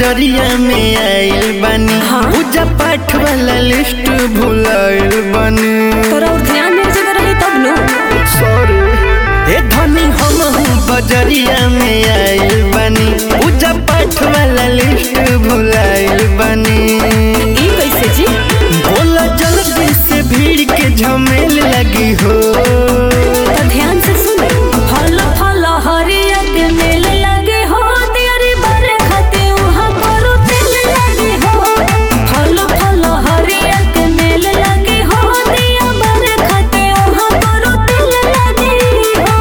बजरिया में आइल बानी हाँ। पूजा पाठ वाला लिस्ट भुलाइल बानी तोरा और ध्यान मेरे जगह रही तब नो सॉरी ए धनी हम हूँ बजरिया में आइल बानी पूजा पाठ वाला लिस्ट भुलाइल बानी ई कैसे जी बोला जल्दी से भीड़ के झमेल लगी हो तो ध्यान से सुन फल फल हरिया के मेल लगे हो तेरी बरे खाते वहाँ करो तेल लगे हो फल फल हरिया के मेल लगे हो दिया बरे खाते वहाँ करो तेल लगे हो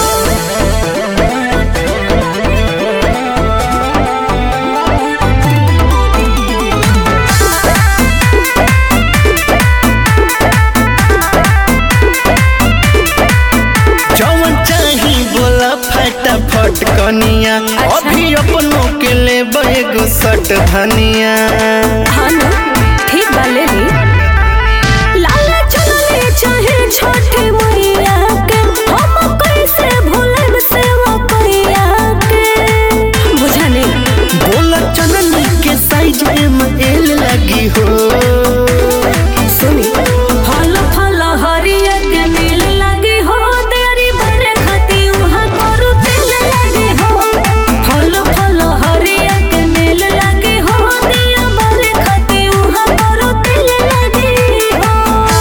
जवन चाही बोला फटाफट कनिया अच्छा। अभी अपनों के ले एगो सट धनिया हाँ ना ठीक बा ले ली लाला चलले चाहे छठे मैया के हम कैसे भूलब सेवा कैया के बुझा नहीं बोला चनन के साइज में एल लगी हो सुनी फल फल हरिया के नील लगे हो तेरी बरे खाती वहाँ करू तेल लगे हो फल फल हरिया के नील लगे हो दिया बरे खाती वहाँ करू तेल लगे हो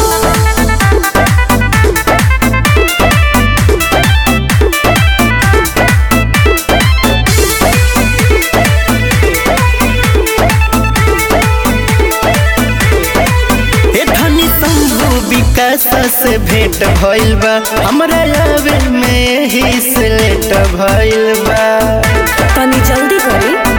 ए धनी शंभु विकास से भेंट भइल बा हमरा आवे में ही से लेट भइल बा तनी जल्दी करी